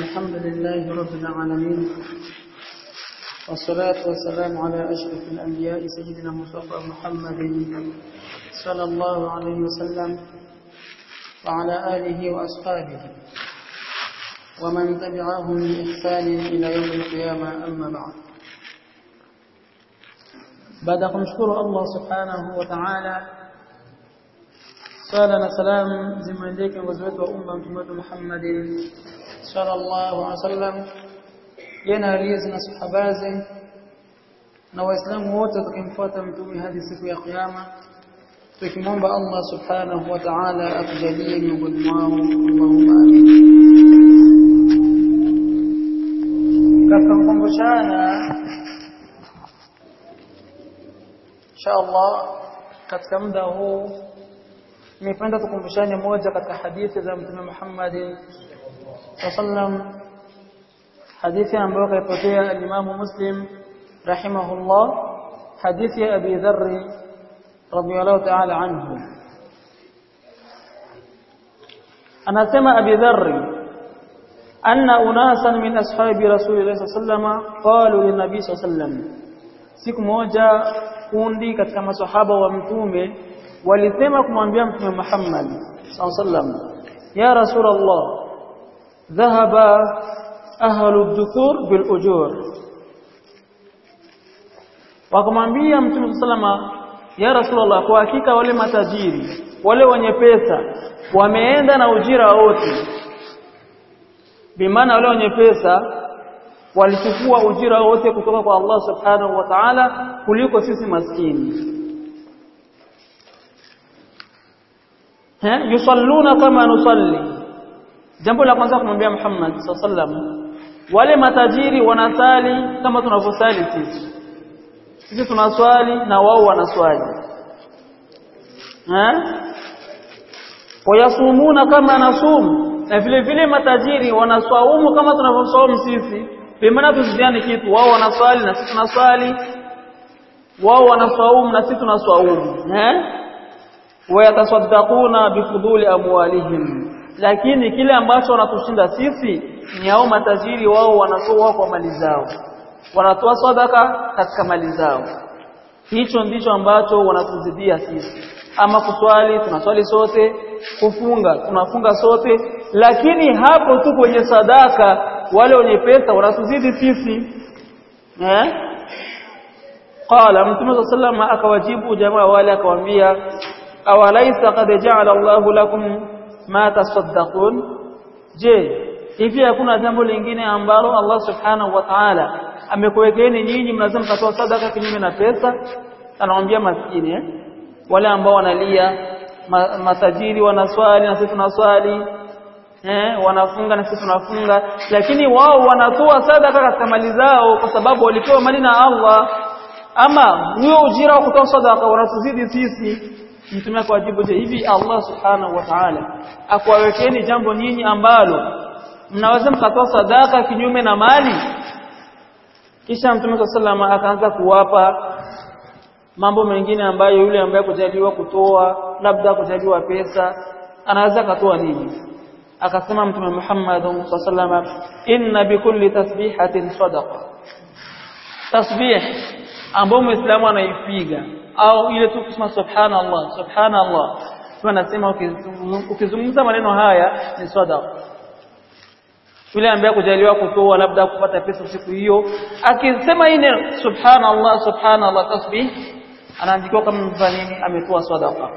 الحمد لله رب العالمين والصلاة والسلام على أشرف الأنبياء سيدنا مصطفى محمد صلى الله عليه وسلم وعلى آله وأصحابه ومن تبعهم بإحسان إلى يوم القيامة أما بعد baada ya kumshukuru Allah subhanahu wa ta'ala sala na salam zimeendea kiongozi wetu wa umma mtume wetu Muhammad sallallahu alaihi wasallam yana alizi na sahabaze na waislamu wote tukimfuata mtume hadi siku ya kiyama tukimwomba Allah subhanahu wa ta'ala atujalie miongoni mwao Allahumma amin katika kukumbushana inshallah katika muda huu nimependa tukumbushane moja katika hadithi za mtume Muhammad sallam hadithi ambayo kaipokea al-Imam Muslim rahimahullah hadithi ya Abi Dharr radiyallahu ta'ala anhu anasema Abi Dharr anna unasan min ashabi rasulillah sallallahu alayhi wasallam qalu lin-nabi sallallahu alayhi wasallam siku moja kundi katika maswahaba wa mtume walisema kumwambia mtume Muhammad sallam ya rasulullah dhahaba ahlu dhukur bil ujur wakamwambia mtume sallama ya rasulullah kwa hakika wale matajiri wale wenye pesa wameenda na ujira wote bimaana wale wenye pesa walichukua ujira wote kutoka kwa Allah subhanahu wa ta'ala kuliko sisi maskini ha yusalluna kama nusalli jambo la kwanza kumwambia Muhammad sallam wale matajiri wanasali kama tunavyosali sisi sisi tunaswali na wao wanaswali ha wayasumuna kama nasum na vile vile matajiri wanaswaumu kama tunavyoswaumu sisi Pemana tusiziane kitu wao wanaswali na sisi tunaswali wao wanaswaumu na sisi tunaswaumu eh wayatasaddaquna bifuduli amwalihim lakini kile ambacho wanatushinda sisi ni hao matajiri wao wanatoa kwa mali zao wanatoa sadaka katika mali zao hicho ndicho ambacho wanatuzidia sisi ama kuswali tunaswali sote kufunga tunafunga sote lakini hapo tu kwenye sadaka wale wenye pesa wanatuzidi sisi eh qala mtume sallallahu akawajibu jamaa wale akawaambia awalaisa qad ja'ala Allahu lakum ma tasaddaqun je hivi hakuna jambo lingine ambalo Allah subhanahu wa ta'ala amekuwekeeni nyinyi mnasema mtatoa sadaka kinyume na pesa anawaambia maskini eh wale ambao wanalia ma, matajiri wanaswali na sisi tunaswali eh wanafunga na sisi tunafunga lakini wao wanatoa sadaka katika mali zao kwa sababu walipewa mali na Allah ama huyo ujira wa kutoa sadaka wanatuzidi sisi mtume akawajibu je hivi Allah subhanahu wa ta'ala akuwawekeni jambo nyinyi ambalo mnaweza mkatoa sadaka kinyume na mali kisha mtume sallallahu akaanza kuwapa mambo mengine ambayo yule ambaye kujaliwa kutoa labda kujaliwa pesa anaweza katoa nini akasema mtume Muhammad sallallahu inna bikulli tasbihatin sadaqa tasbih ambao muislamu anaipiga au ile tu kusema subhanallah subhanallah tunasema ukizungumza maneno haya ni sadaqa yule ambaye kujaliwa kutoa labda kupata pesa siku hiyo akisema hii ni subhanallah subhanallah tasbih anaandikiwa kama mfanyini ametoa sadaqa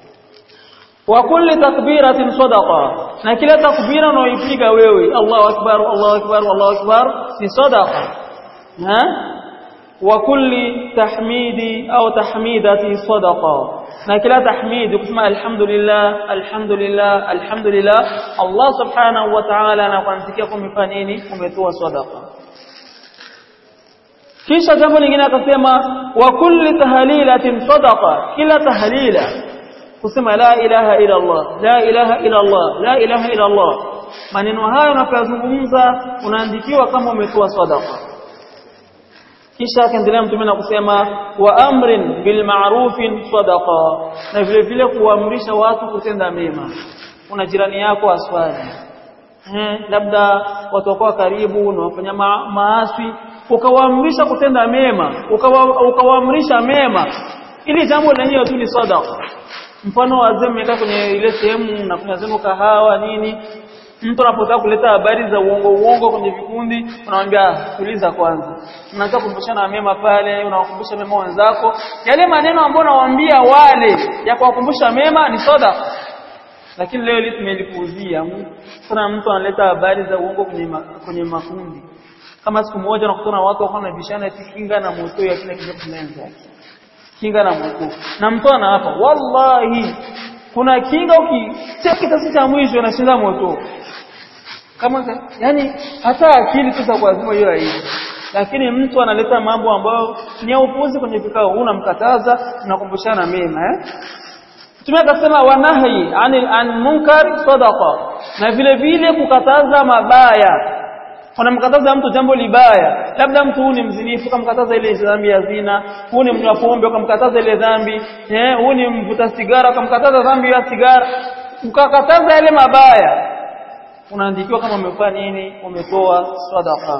wa kulli takbiratin sadaqa na kila takbira unaoipiga wewe Allahu akbar Allahu akbar Allahu akbar ni sadaqa ha wa kulli tahmidi au tahmidati sadaqa na kila tahmidi kusema alhamdulillah alhamdulillah alhamdulillah Allah subhanahu wa ta'ala anakuandikia kumefanya nini umetoa sadaqa kisha jambo lingine akasema wa kulli tahlilatin sadaqa kila tahlila kusema la ilaha illa Allah la ilaha illa Allah la ilaha illa Allah maneno hayo unapozungumza unaandikiwa kama umetoa sadaqa kisha akaendelea mtume na kusema wa amrin bil ma'rufin sadaqa na vile vile kuamrisha watu kutenda mema kuna jirani yako aswali eh labda watu wako karibu na wafanya ma maasi ukawaamrisha kutenda mema ukawa, ukawaamrisha mema ili jambo lenyewe tu ni sadaqa mfano wazee mmekaa kwenye ile sehemu na kuna zenu kahawa nini mtu anapotaka kuleta habari za uongo uongo kwenye vikundi unamwambia tuliza kwanza unaanza kukumbushana mema pale unawakumbusha mema wenzako yale maneno ambayo unawaambia wale ya kuwakumbusha mema ni sadaqa lakini leo hili tumelipuuzia kuna mtu analeta habari za uongo kwenye ma, kwenye makundi kama siku moja nakutana watu wako na bishana eti kinga na moto ya kila kitu kinaanza kinga na moto na mtu anaapa wallahi kuna kinga ukitia kitasi cha mwisho unashinda moto kama yani hata akili tu za kuazima hiyo haiji lakini mtu analeta mambo ambayo ni ya upuzi kwenye vikao unamkataza unakumbushana mema eh Mtume akasema wanahi anil an munkar sadaqa na vile vile kukataza mabaya unamkataza mtu jambo libaya labda mtu huyu ni mzinifu ukamkataza ile dhambi ya zina huyu ni mnywa pombe ukamkataza ile dhambi eh huyu ni mvuta sigara ukamkataza dhambi ya sigara ukakataza yale mabaya unaandikiwa kama umefanya nini umetoa sadaqa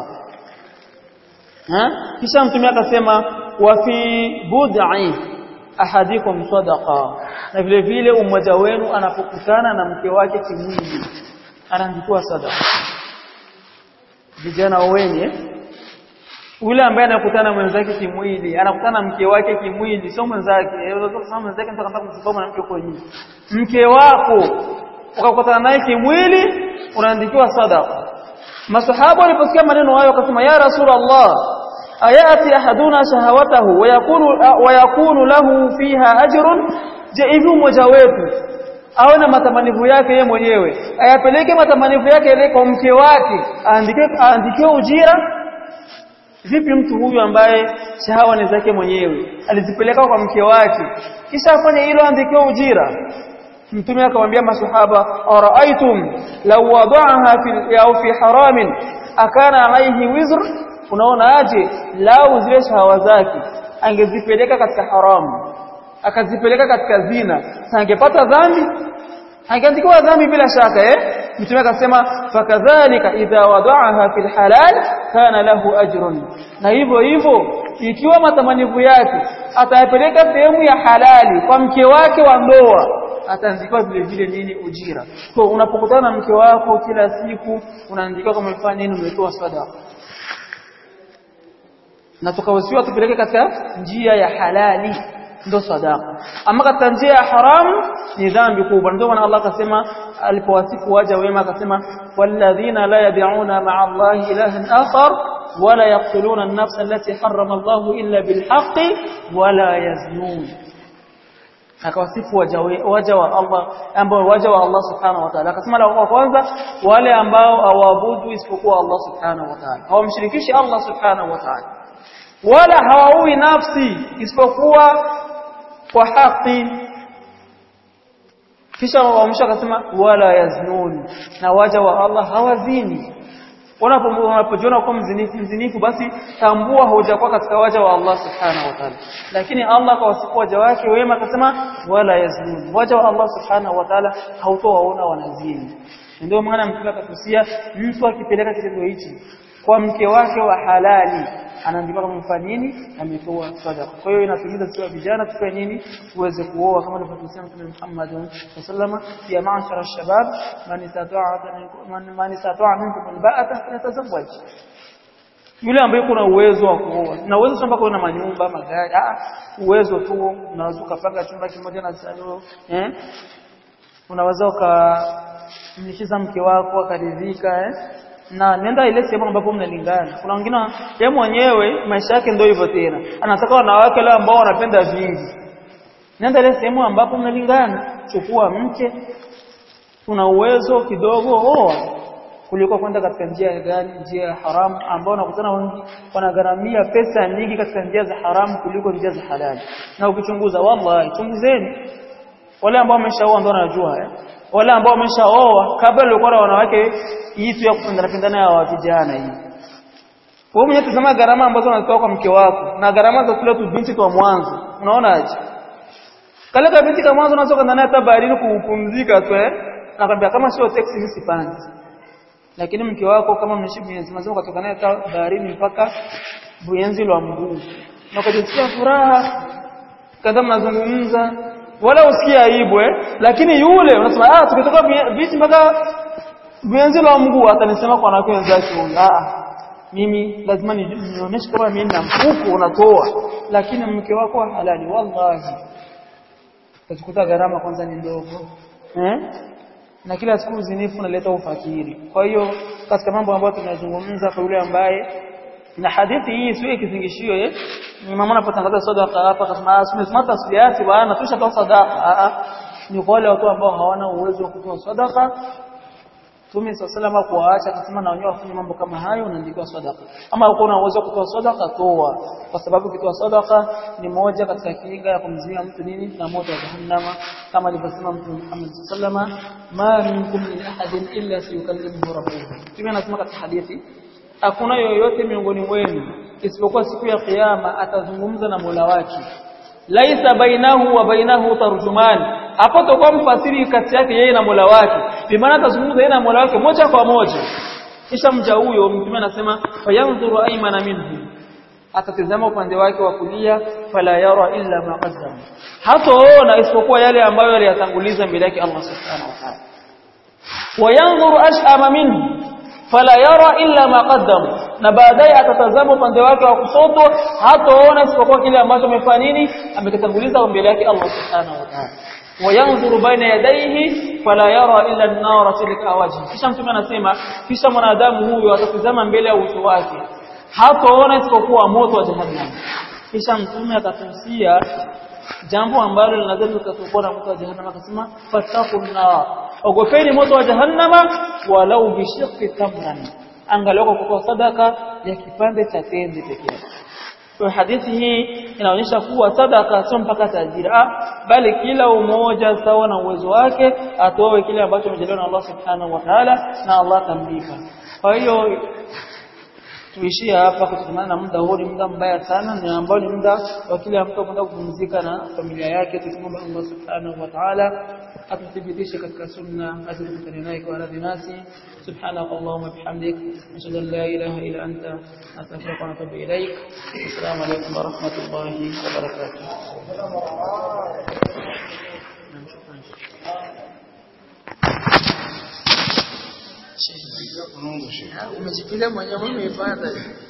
ha kisha mtume akasema wa fi bud'i ahadikum sadaqa na vile vile umoja wenu anapokutana na mke wake kimwili anaandikiwa sadaqa vijana wenye ule ambaye anakutana mwenzake kimwili anakutana mke wake kimwili sio mwenzake sio mwenzake mtu anataka kumchukua na mke uko nje mke wako ukakutana naye kimwili unaandikiwa sadaqa masahaba waliposikia maneno hayo wakasema ya rasulullah ayati ahaduna shahawatahu wayakunu wayakunu lahu fiha ajrun je hivi mmoja wetu awe na matamanivu yake yeye mwenyewe ayapeleke matamanivu yake ile kwa mke wake aandike aandikiwe ujira vipi mtu huyu ambaye shahawa ni zake mwenyewe alizipeleka kwa mke wake kisha afanye hilo aandikiwe ujira mtume akamwambia masahaba araaitum law wada'aha fi au fi haramin akana alayhi wizr unaona aje lau zile shahawa zake angezipeleka katika haramu akazipeleka katika zina angepata dhambi angeandikiwa dhambi bila shaka eh mtume akasema fakadhalika idha wada'aha fil halal kana lahu ajrun na hivyo hivyo ikiwa matamanivu yake atayapeleka sehemu ya halali kwa mke wake wa ndoa ataandikiwa vile vile nini ujira kwa unapokutana na mke wako kila siku unaandikiwa kama umefanya nini umetoa sadaka na tukawasiwa tupeleke katika njia ya halali ndo sadaka ama katika njia ya haramu ni dhambi kubwa ndio maana Allah akasema alipowasifu waja wema akasema walladhina la yad'una ma'a Allah ilahan akhar wala yaqtuluna an-nafsa allati harrama Allah illa bilhaqqi wala yaznun akawasifu waja waja wa Allah ambao waja wa Allah subhanahu wa ta'ala akasema la kwanza wale ambao hawaabudu isipokuwa Allah subhanahu wa ta'ala hawamshirikishi Allah subhanahu wa ta'ala wala hawaui nafsi isipokuwa kwa haki kisha waamsha akasema wala yaznun na waja wa Allah hawazini unapojiona kwa mzinifu mzinifu basi tambua hujakuwa katika waja wa Allah subhanahu wa ta'ala lakini Allah kwa wasifu waja wake wema akasema wala yaznun waja wa Allah subhanahu wa ta'ala hautowaona wanazini ndio maana mtume akatusia mtu akipeleka kitendo hichi kwa mke wake wa halali anaandika kama mfano nini ametoa sadaqa kwa hiyo inatumiza sisi vijana tukae nini tuweze kuoa kama alivyosema Mtume Muhammad sallama ya ma'ashara shabab man istata'a man istata'a minkum alba'ata falyatazawwaj yule ambaye kuna uwezo wa kuoa na uwezo kwamba kuna manyumba magari ah uwezo tu unaweza ukapanga chumba kimoja na salio eh unaweza ukamlishiza mke wako akaridhika eh na nenda ile sehemu ambapo mnalingana kuna wengine yeye mwenyewe maisha yake ndio hivyo tena anataka wanawake wale ambao wanapenda vingi nenda ile sehemu ambapo mnalingana chukua mke una uwezo kidogo oa kuliko kwenda katika njia gani njia ya haramu ambao unakutana wengi wanagharamia pesa nyingi katika njia za haramu kuliko njia za halali na ukichunguza wallahi chunguzeni wale ambao wameshaoa ndio wanajua eh wale ambao wameshaoa kabla walikuwa na wanawake hii tu ya kupendana pendana ya vijana hii wewe mwenyewe tazama gharama ambazo unatoa kwa mke wako na gharama za kule tu binti kwa mwanzo unaonaje kale ka binti kwa mwanzo unaweza kwenda naye hata baharini kupumzika tu eh nakwambia kama sio taxi mimi sipandi lakini mke wako kama mnaishi Buyenzi mazao kutoka naye baharini mpaka Buyenzi lwa mguu na ukajisikia furaha kadha mnazungumza wala usikie aibu eh lakini yule unasema ah tukitoka bichi mpaka Buyenzi lwa mguu atanisema kwa wanawake wenzake ah mimi lazima nionyeshe kama mimi na mfuko unatoa lakini mke wako halali wallahi utakuta gharama kwanza ni ndogo eh na kila siku uzinifu unaleta ufakiri kwa hiyo katika mambo ambayo tunazungumza kwa yule ambaye na hadithi hii sio kizingishio eh ni mama anapotangaza sadaqa hapa akasema simesema tasbiati bwana tushatoa sadaqa ni kwa wale watu ambao hawana uwezo wa kutoa sadaqa Mtume sallallahu kuwaacha akasema na wenyewe wafanye mambo kama hayo unaandikiwa sadaqa. Ama uko na uwezo kutoa sadaqa toa kwa sababu kutoa sadaqa ni moja katika kinga ya kumzuia mtu nini na moto wa jahannama kama alivyosema Mtume Muhammad sallallahu ma minkum min ahadin illa sayukallimuhu rabbuhu. Mtume anasema katika hadithi hakuna yoyote miongoni mwenu isipokuwa siku ya kiyama atazungumza na Mola wake. Laisa bainahu wa bainahu tarjuman hapo tutakuwa mfasiri kati yake yeye na Mola wake bi maana atazungumza yeye na Mola wake moja kwa moja kisha mja huyo mtume anasema fayanzuru aymana minhu atatazama upande wake wa kulia fala yara illa ma qaddama hataona isipokuwa yale ambayo aliyatanguliza mbele yake Allah subhanahu wa ta'ala wayanzuru ash'ama minhu fala yara illa ma qaddama na baadaye atatazama upande wake wa kushoto hataona isipokuwa kile ambacho amefanya nini amekitanguliza mbele yake Allah subhanahu wa ta'ala wayanzuru baina yadayhi fala yara illa an-nara tilka wajhi kisha mtume anasema kisha mwanadamu huyo atatazama mbele ya uso wake hataona isipokuwa moto wa jahannam kisha mtume akatusia jambo ambalo linaweza likatokea na moto wa jahannam akasema fatakun nar ogopeni moto wa jahannama walau bishiqqi tamran angalau kwa sadaka ya kipande cha tende pekee yake kwa hadithi hii inaonyesha kuwa sadaka sio mpaka tajira bali kila umoja sawa na uwezo wake atoe kile ambacho amejaliwa na Allah subhanahu wa ta'ala na Allah atamlipa kwa hiyo tuishie hapa kutokana na muda huu ni muda mbaya sana ni ambao ni muda wa kile mtu kwenda kupumzika na familia yake tukimwomba Allah subhanahu wa ta'ala atuthibitishe katika sunna atuthibitishe naye kwa radhi nasi subhanaka allahumma bihamdik ashhadu an la ilaha illa anta astaghfiruka wa atubu ilaik assalamu alaykum wa rahmatullahi wa barakatuh umejipiga mwenyewe umeipata